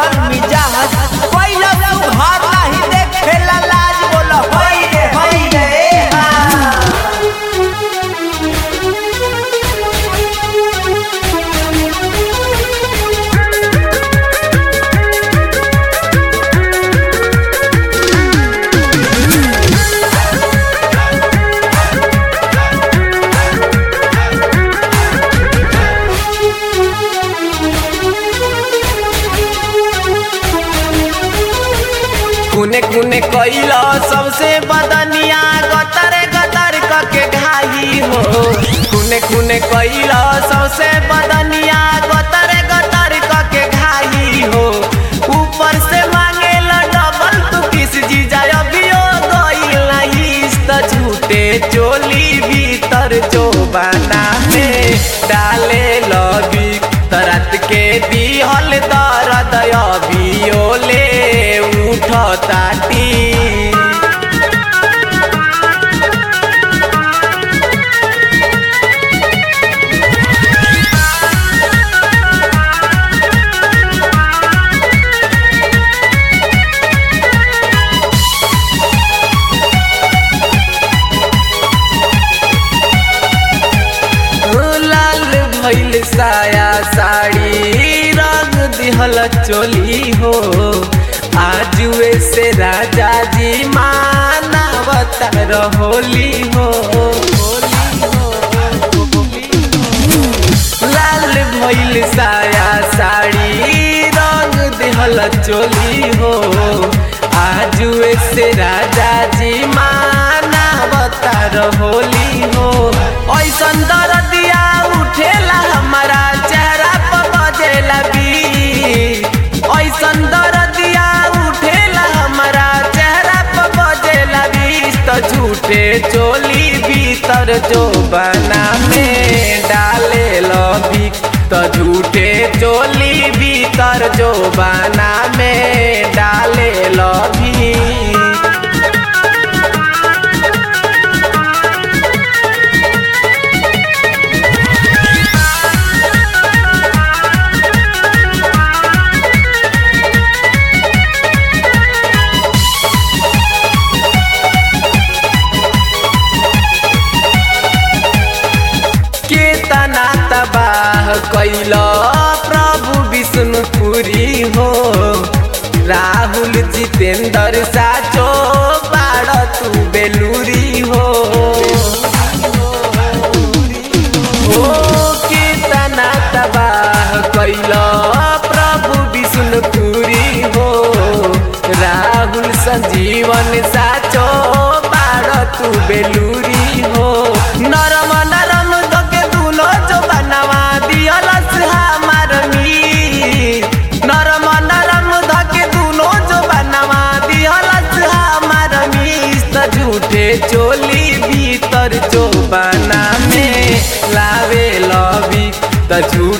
बिगड़ल मिजाज पहिला तू घर नाही देखेला लाज बोल होई रे होई रे ए हा कुने कुने कइलो सबसे बदनिया गतर गतर कके घाई हो कुने कुने कइलो सबसे बदनिया गतर गतर कके घाई हो ऊपर से मांगेल डबल तू किस जीजा अभियो गइल इस त झूठे चोली भीतर जो बना में डाले लगी तरत के दिहल दर्द अभियो ले उठ ताटी लाल भइल साया साड़ी रंग दिहल चोली हो आजुए से राजा जी मानवता होली हो होली हो, होली हो। लाल भइल साया साड़ी रंग दिहल चोली हो आजुए से राजा जी मानवता होली हो ऐसन दरदिया उठेला हमारा चेहरा पर बजेला भी ऐसन दरदिया उठेला हमारा चेहरा पर बजेला भी तो झूठे चोली भीतर जो बना में डाले लभी तो झूठे चोली भीतर जो बना में डाले लभी केतना तबाह कैल प्रभु विष्णुपुरी हो राहुल जितेंद्र साचो बाड़ तू बेलूरी हो ओ केतना तबाह कैल प्रभु विष्णुपुरी हो राहुल संजीवन साचो बाड़ तू बेलूरी हो नरम नरम दोके दुनो जो बनवा दियलस हमार मीर नरम नरम धके दुनो जो बनवा दियलस हमार मीस त झूठे चोली भीतर जो बना में लावे लवी त झूठे